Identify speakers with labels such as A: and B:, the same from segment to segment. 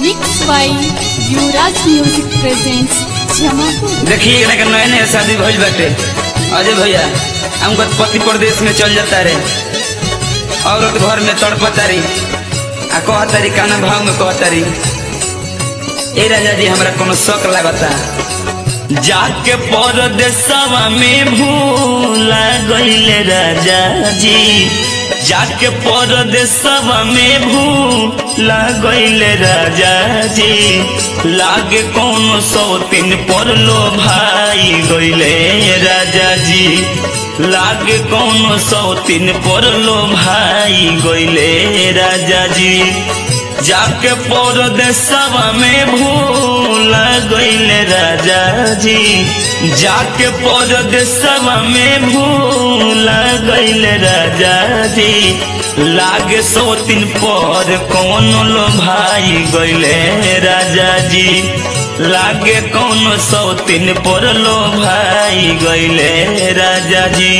A: Mixed by Yuvraj Music presents Jamapur.
B: देखिए एकरा के नया नया शादी भइल बाटे अजय भैया हमको पति प्रदेश में चल जाता रे औरत घर में तड़पता री आ कहतारी काना भाव में कहतारी ए राजा जी हमरा कोनो शौक लागता जाके परदेसवा में भूला गईले राजा जी जाके परदेसवा में भूला गईले राजा जी लागे कौनो सौतीन पर लो भाई गईले राजा जी लागे कौनो सौतीन पर लो भाई गईले राजा जी जाके परदेसवा में भूला गईले राजा जी जाके परदेसवा में भूला गईले राजा जी लागे सोतिन पर कौन लो भाई गईले राजा जी लागे कौन सौतीन पर लो भाई गईले राजा जी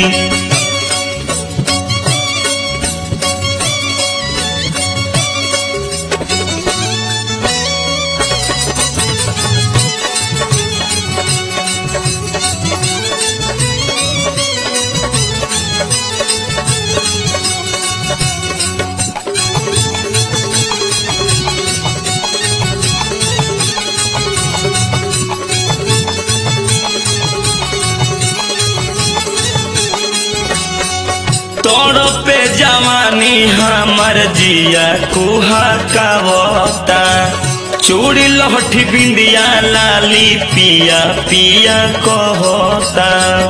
B: तोड़ पे जवानी हमर जिया कुहा कावता चूड़ी लहठी बिंदिया लाली पिया पिया कहता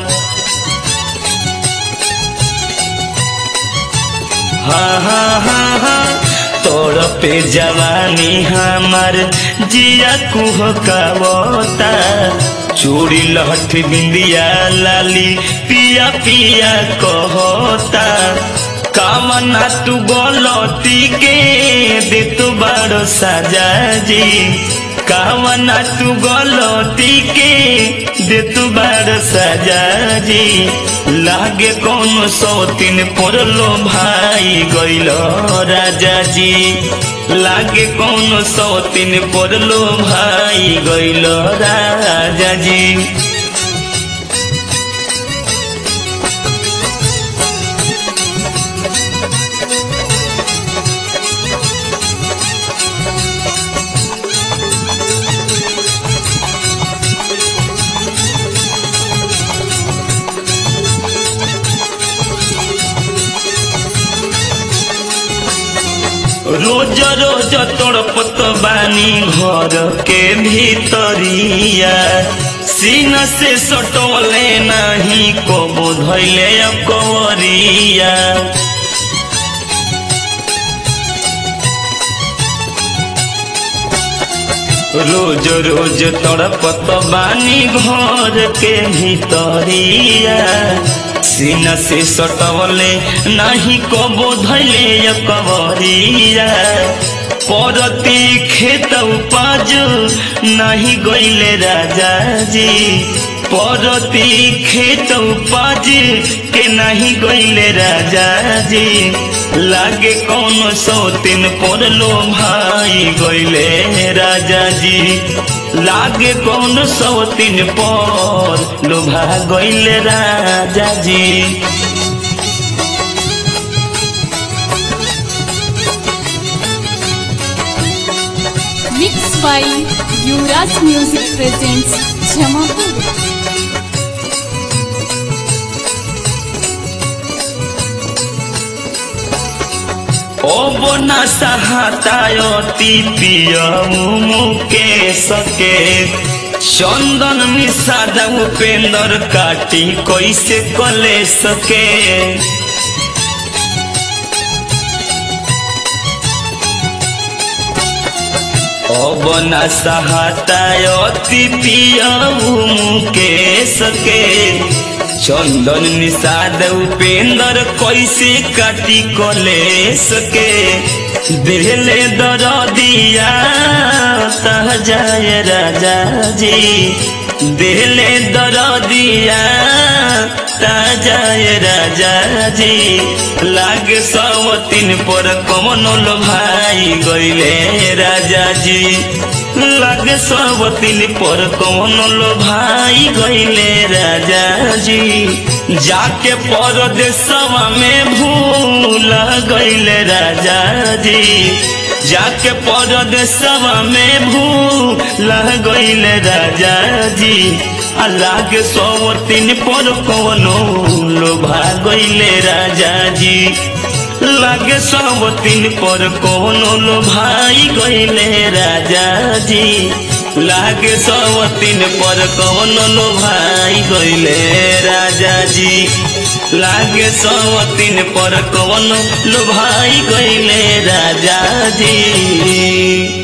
B: हा हा हा हा तोड़ पे जवानी हमर जिया कुह कावता चूड़ी लहठ बिंदिया लाली पिया पिया कहता कामना तू गलती के दे तू बड़ो साजा जी कामना तू गलती के दे तू बड़ो साजा जी लागे कौन सौतीन पड़लो भाई गइलो राजा जी लागे कौन सौतीन पड़लो भाई गइलो राजा जी रोज रोज तड़पत बानी घर के भीतरिया सीन से सटोले नहीं कबो धैले कवरिया रोज रोज तड़पत बानी घर के भीतरिया सीना से सटवले नहीं कबो धैले कवरिया परती खेत उपज नहीं गईले राजा जी परती खेत उपज के नहीं गईले राजा जी लागे कौन सौतीन पड़लो भाई गईले राजा जी लागे कौन सौतीन पर लोभा गईले राजा जी
A: Mixed by Yuvraj Music presents Jamapur.
B: ओबना सहातायती पियऊ मुके सके चंदन मिसादा उपेंद्र काटी कैसे कले सके अबना सहातायती पियऊ मुके सके चंदन निषाद उपेंद्र कैसे काटी कले सके दिले दर दिया तह जाए राजा जी दिले दर दिया
C: सटा जाए राजा जी लागे सवतीन पर कमनो लो भाई गईले राजा जी लागे सवतीन पर कमनो लो भाई गईले राजा जी जाके परदेशवा में भूल गईले राजा जी जाके परदेशवा में भूल गईले राजा जी अल्लाह के सौ तीन पर कवनो लोभा गईले राजा जी लागे सब तीन पर कवनो लोभाई गईले राजा जी लागे सब तीन पर कवनो लोभाई गईले राजा जी लागे सब तीन पर कवनो लोभाई गईले राजा जी